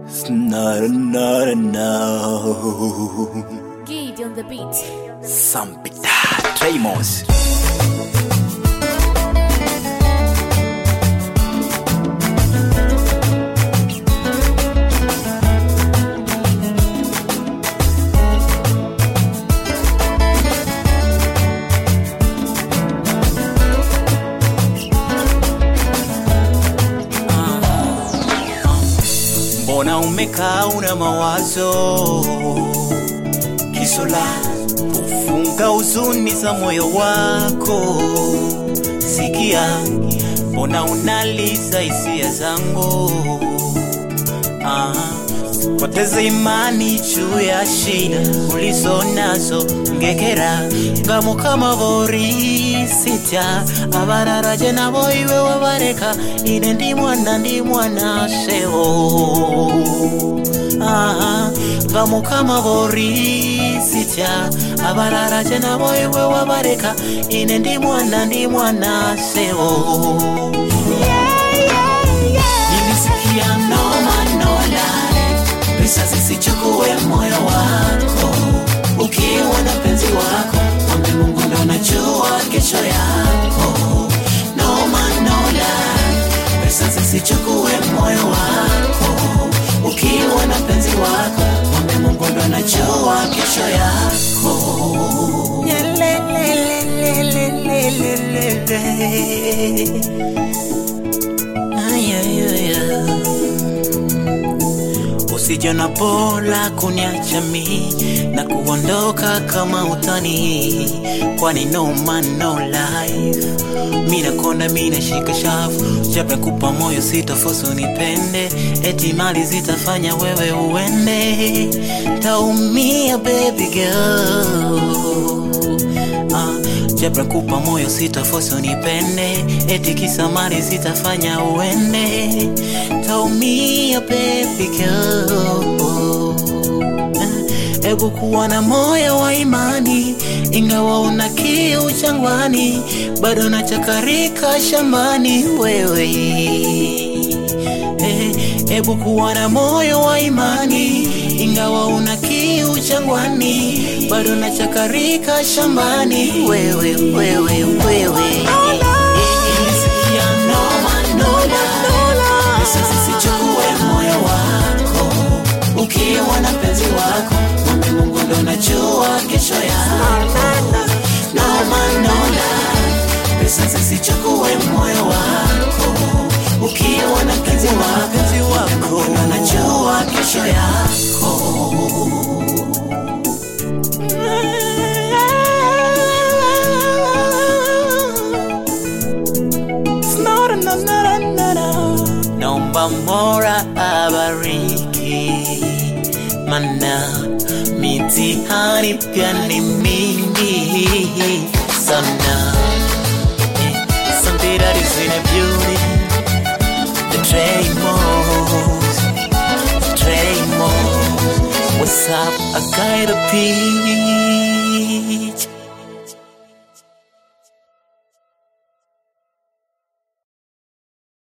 Snarare, nare, no. Giddy on the beat. Sampita, Tramos. Mbona umekaa una mawazo kisola kufunga huzuni za moyo wako sikia mbona unaliza hisia zangu ah, poteze imani juu ya shida ulizo nazo ngekera ngamo kama vori sita abararaje nabo iwe wabareka ine ndi mwana ndi mwana sewo ah, ngamo kama vori sita abararaje nabo iwe wabareka ine ndi mwana ndi mwana sewo nilisikia noma nolale pesa zisichukue moyo wako ukiwa na penzi wako mwambe mungu ndo najua kesho yako noma nolale pesa zisichukue moyo wako ukiwa na penzi wako mwambe mungu ndo najua kesho yako Nyelelelelelelelele. Ay, ay, ay, ay. usije na pola kuniacha mi na kuondoka kama utani kwani no man no life mina konda mina shika shafu jape kupa moyo sitafosu nipende eti mali zitafanya wewe uende taumia baby girl Ah, jabra kupa moyo sitafosi unipende eti kisa mali sitafanya uende taumia baby girl Eh, Ebu kuwa na moyo wa imani, ingawa una kiu jangwani, bado nachakarika shambani wewe. Eh, Ebu kuwa na moyo wa imani, ingawa una kiu jangwani, bado nachakarika shambani wewe, wewe, wewe. Nilisikia noma, noma, pesa zisichukue moyo wako ukiwa na penzi wako mwambe mungu ndo najua kesho yako noma nola pesa zisichukue moyo wako ukiwa na penzi wako wako ndo najua kesho yako naomba mora abariki mana mitihani pia ni mingi sana Eh, something that is in a beauty the Tramos the Tramos what's up I got a peach